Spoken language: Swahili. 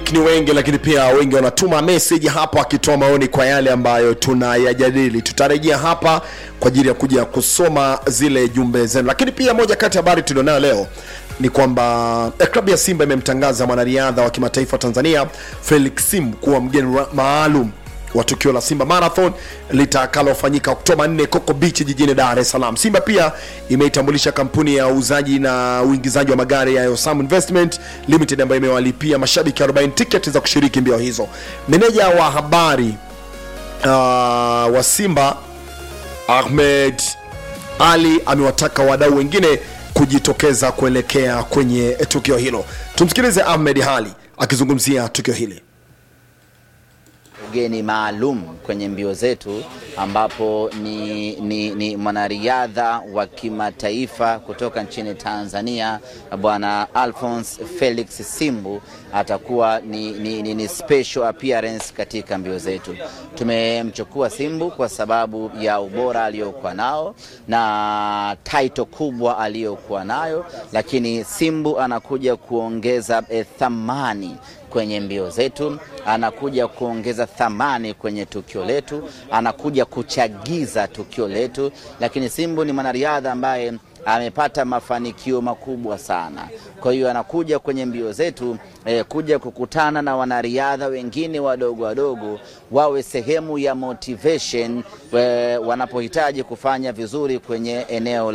mashabiki ni wengi, lakini pia wengi wanatuma message hapa wakitoa maoni kwa yale ambayo tunayajadili. Tutarejea hapa kwa ajili ya kuja kusoma zile jumbe zenu, lakini pia moja kati ya habari tulionayo leo ni kwamba eh, klabu ya Simba imemtangaza mwanariadha wa kimataifa wa Tanzania Felix Sim kuwa mgeni ra- maalum wa tukio la Simba Marathon litakalofanyika Oktoba 4 Coco Beach jijini Dar es Salaam. Simba pia imeitambulisha kampuni ya uuzaji na uingizaji wa magari ya Osam Investment Limited ambayo imewalipia mashabiki 40 tiketi za kushiriki mbio hizo. Meneja wa habari uh, wa Simba Ahmed Ali amewataka wadau wengine kujitokeza kuelekea kwenye tukio hilo. Tumsikilize Ahmed Ali akizungumzia tukio hili. ugeni maalum kwenye mbio zetu ambapo ni, ni, ni mwanariadha wa kimataifa kutoka nchini Tanzania bwana Alphonse Felix Simbu atakuwa ni, ni, ni, ni special appearance katika mbio zetu. Tumemchukua Simbu kwa sababu ya ubora aliyokuwa nao na title kubwa aliyokuwa nayo, lakini Simbu anakuja kuongeza eh, thamani kwenye mbio zetu, anakuja kuongeza thamani kwenye tukio letu, anakuja kuchagiza tukio letu. Lakini Simbu ni mwanariadha ambaye amepata mafanikio makubwa sana. Kwa hiyo anakuja kwenye mbio zetu eh, kuja kukutana na wanariadha wengine wadogo wadogo, wawe sehemu ya motivation eh, wanapohitaji kufanya vizuri kwenye eneo